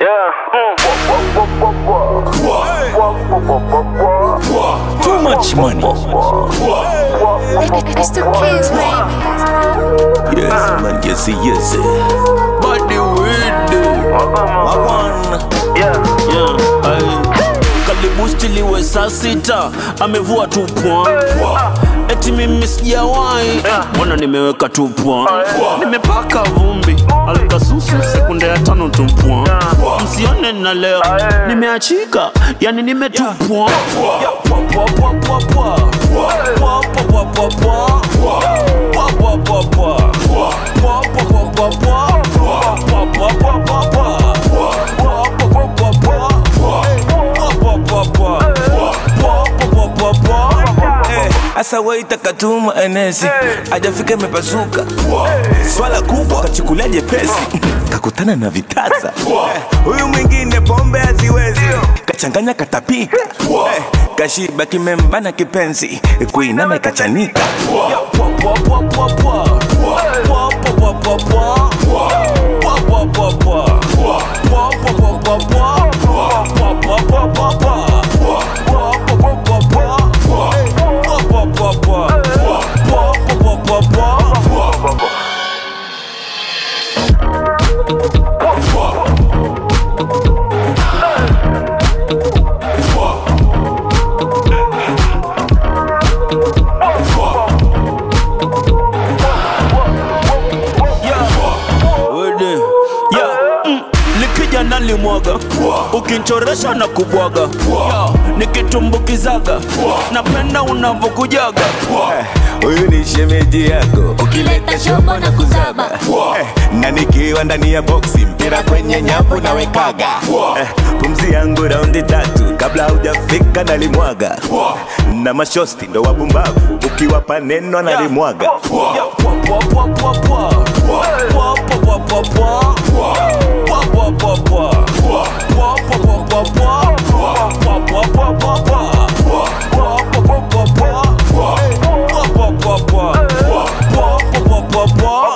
Too much money. It's the kids, baby. Yes, man, yes, yes. Body with Wagwan. Yeah. kalibusti liwe saa sita amevua tu point eti mimi sijawahi mbona nimeweka tu point nimepaka vumbi alikasusu sekunde ya tano tu point msione na leo nimeachika yani nime tu point Ya, pwa, pwa, pwa, pwa, pwa. Pwa, pwa, pwa, pwa, pwa. Pwa, pwa, pwa, pwa. Pwa, pwa, pwa, pwa, pwa. Pwa, pwa, pwa, pwa, pwa. Pwa, pwa, pwa, pwa, pwa. Asa waita katuma enesi ajafika imepasuka swala kubwa kachukulia jepesi kakutana na vitasa Eh, huyu mwingine pombe haziwezi kachanganya katapika Eh, kashiba kimembana kipenzi kuinama ikachanika Wede. Yeah, mm, likija nalimwaga ukinchoresha na kubwaga yeah, nikitumbukizaga napenda unavokujaga Eh, huyu ni shemeji yako Ukileta shobo na kuzaba. Eh, na nikiwa ndani ya boksi mpira kwenye nyavu nawekaga Eh, pumzi yangu raundi tatu kabla haujafika nalimwaga na mashosti ndo wabumbavu ukiwapa neno nalimwaga Yeah, pwa, pwa, pwa, pwa, pwa. Pwa, pwa, pwa, pwa, pwa. Pwa, pwa, pwa, pwa. Pwa, pwa, pwa, pwa, pwa. Pwa, pwa, pwa, pwa, pwa. Pwa, pwa, pwa, pwa, pwa. Pwa, pwa, pwa, pwa. Pwa, pwa, pwa, pwa, pwa.